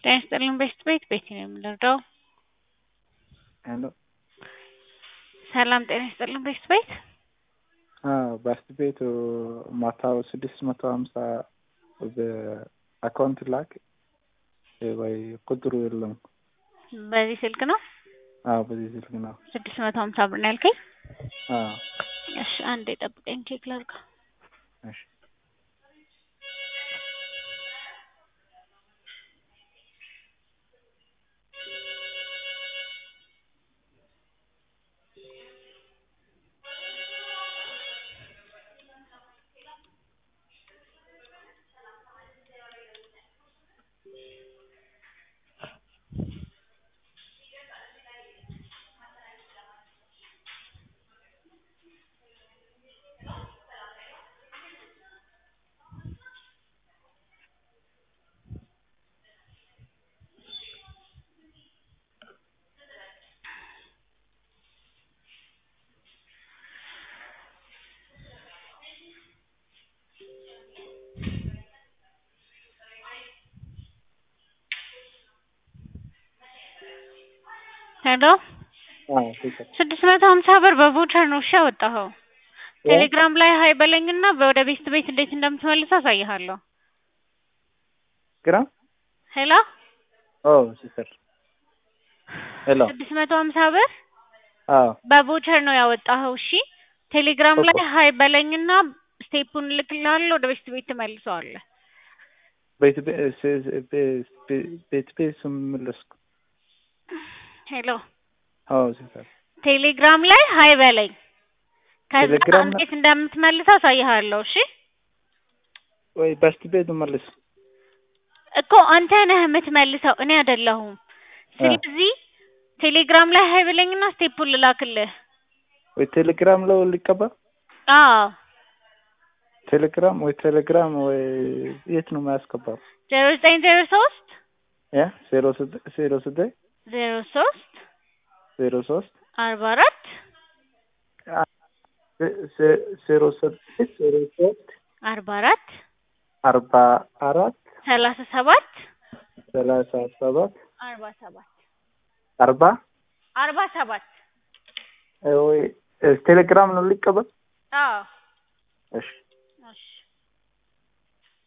ጤና ይስጥልኝ ቤስት ቤት ቤቲ ነው የምንረዳው። ሄሎ ሰላም ጤና ይስጥልኝ ቤስት ቤት ባስት ቤት ማታው ስድስት መቶ ሀምሳ በአካውንት ላክ ወይ ቁጥሩ የለም። በዚህ ስልክ ነው አዎ በዚህ ስልክ ነው። ስድስት መቶ ሀምሳ ብር ነው ያልከኝ? አዎ እሺ አንዴ ጠብቀኝ ቼክ ላድርገው። እሺ ሄሎ አዎ ትክክል። ስድስት መቶ ሀምሳ ብር በቮቸር ነው እሺ ያወጣኸው። ቴሌግራም ላይ ሀይ በለኝና ወደ ቤስት ቤት እንዴት እንደምትመልሰው አሳይሃለሁ። ግራ ሄሎ ኦ ሲስተር ሄሎ ስድስት መቶ ሀምሳ ብር አዎ በቮቸር ነው ያወጣኸው። እሺ ቴሌግራም ላይ እኮ። ሀይ በለኝና ስቴፑን እልክልሃለሁ ወደ ቤስት ቤት ትመልሰዋለህ። ቤት ቤት ቤት ስመለስኩ ሄሎ አዎ ሲስተር ቴሌግራም ላይ ሀይ በለኝ። ከዛ ቴሌግራም ላይ- እንዴት እንደምትመልሰው አሳይሃለሁ። እሺ ወይ ባስት ቤት መልስ እኮ አንተ ነህ የምትመልሰው እኔ አይደለሁም። ስለዚህ ቴሌግራም ላይ ሀይ በለኝና ስቴፑን ልላክልህ። ወይ ቴሌግራም ላይ ሊቀበል አዎ ቴሌግራም ወይ ቴሌግራም ወይ የት ነው የማያስገባው? ዜሮ ዘጠኝ ዜሮ ሶስት ያ ዜሮ ስድ- ዜሮ ስድስት ዜሮ ሶስት ዜሮ ሶስት አርባ አራት ዜ- ዜሮ ስድስት ዜሮ ሶስት አርባ አራት አርባ አራት ሰላሳ ሰባት ሰላሳ ሰባት አርባ ሰባት አርባ አርባ ሰባት ወይ ቴሌግራም ነው ሊቀበል? አዎ እሺ